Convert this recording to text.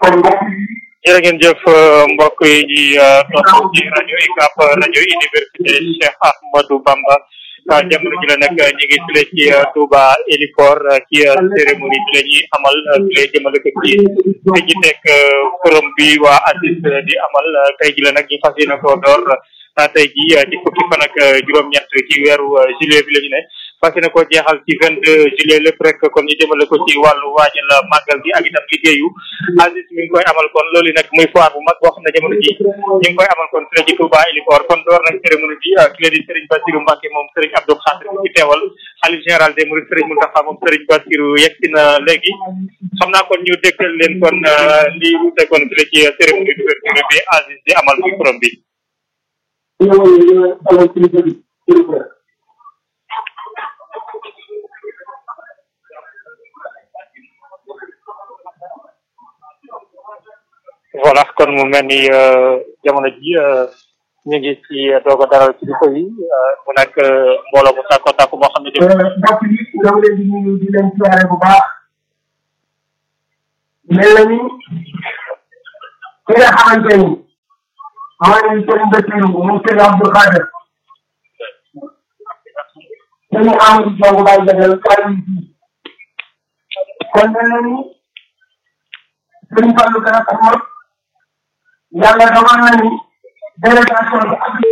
kon mbokk yi jërë ngeen jëf mbokk yi ñuy topp ci rajo UCAB rajo université Cheikh Ahmadou Bamba jamono ji la nag ñu ngi file ci Touba Héliport ci cérémonie bi la ñuy amal file jëmale ko ci te ji teg forum bi waa ACIS di amal tey ji la nag ñu fas yéene ko door tey ji ci fukki fan ak juróom-ñett ci weeru juillet bi la ñu ne fas yéene ko jeexal ci vingt deux juillet lépp rek kon ñu jëmale ko ci wàllu waajal màggal gi ak itam liggéeyu ACIS mi ngi koy amal kon loolu nag muy foire bu mag boo xam ne jamono ji ñu ngi koy amal kon fii ci Touba Héliport kon door nañ cérémonie bi ki la di Serigne Bassirou Mbacké moom Serigne Abdou Khadir ci teewal xalif général des Mourides Serigne Mountakha moom Serigne Bassirou yegsi na léegi xam naa kon ñu dégtal leen kon lii wute kon fii la ci cérémonie d'ouverture bi ACIS di amal muy forum bi voilà kon mu mel ni jamono ji ñu ngi ci doog a daral kilifa yi mu nekk mbooloo mu tàkko tàkko moo xam ne mbokk yi ñoo ngi leen di nuyu di leen siyaare bu baax mel na ni ki nga xamante ni mooy Serigne Bassirou moom Serigne Abdou Khadir dañu Amadou Diong Baye Jagal kàddu yi kon mel na ni Serigne Fallou Gana Xamar yàlla dogal na ni délégation bi ak